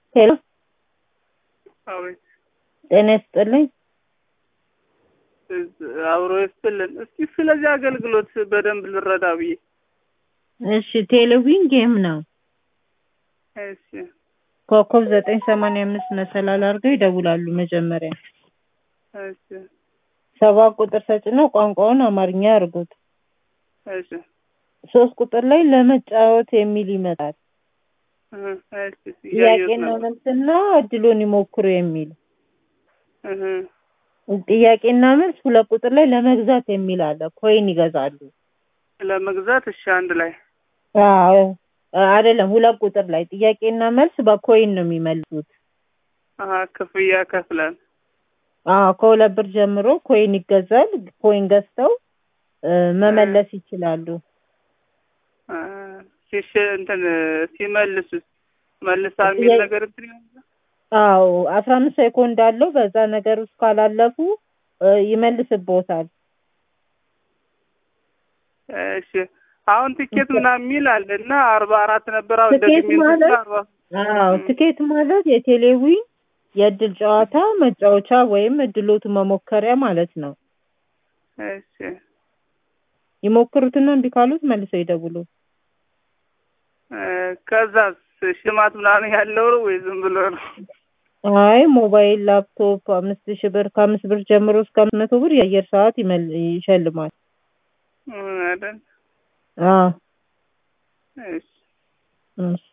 ሄሎ አቤት ጤና ይስጥልኝ። አብሮ ይስጥልን። እስኪ ስለዚህ አገልግሎት በደንብ ልረዳ ብዬ። እሺ ቴሌቪዥን ጌም ነው። እሺ ኮከብ ዘጠኝ ሰማንያ አምስት መሰላል አድርገው ይደውላሉ መጀመሪያ እሺ ሰባት ቁጥር ተጭነው ቋንቋውን አማርኛ ያርጉት። እሺ ሶስት ቁጥር ላይ ለመጫወት የሚል ይመጣል። እህ፣ እሺ እያየሁት ጥያቄና ነበር። መልስና እድሉን ይሞክሩ የሚል እህ፣ ጥያቄና መልስ ሁለት ቁጥር ላይ ለመግዛት የሚል አለ። ኮይን ይገዛሉ። ለመግዛት እሺ፣ አንድ ላይ አዎ አይደለም፣ ሁለት ቁጥር ላይ ጥያቄና መልስ በኮይን ነው የሚመልሱት። አሀ ክፍያ ከፍለን አዎ ከሁለት ብር ጀምሮ ኮይን ይገዛል። ኮይን ገዝተው እ፣ መመለስ ይችላሉ። እ፣ ሲሽ እንትን ሲመልሱት መልሳ የሚል ጥያቄ- ነገር እንትን ይሆናል? አዎ አስራ አምስት ሴኮንድ አለው። በዛ ነገር ውስጥ ካላለፉ እ፣ ይመልስቦታል። እሺ አሁን ቲኬት ምናምን የሚል አለ እና አርባ አራት ነበር አሁን ትኬት ደግሜ እንትን ማለት ስል አርባ አዎ ትኬት ማለት የቴሌዊን የእድል ጨዋታ መጫወቻ ወይም እድሎቱ መሞከሪያ ማለት ነው። እሺ ይሞክሩትና እምቢ ካሉት መልሰው ይደውሉ። እ፣ ከዛስ ሽልማት ምናምን ያለው ነው ወይ ዝም ብሎ ነው? አይ ሞባይል፣ ላፕቶፕ አምስት ሺህ ብር ከአምስት ብር ጀምሮ እስከ አምስት መቶ ብር የአየር ሰዓት ይመል- ይሸልማል። እ፣ አይደል? አዎ እሺ እሺ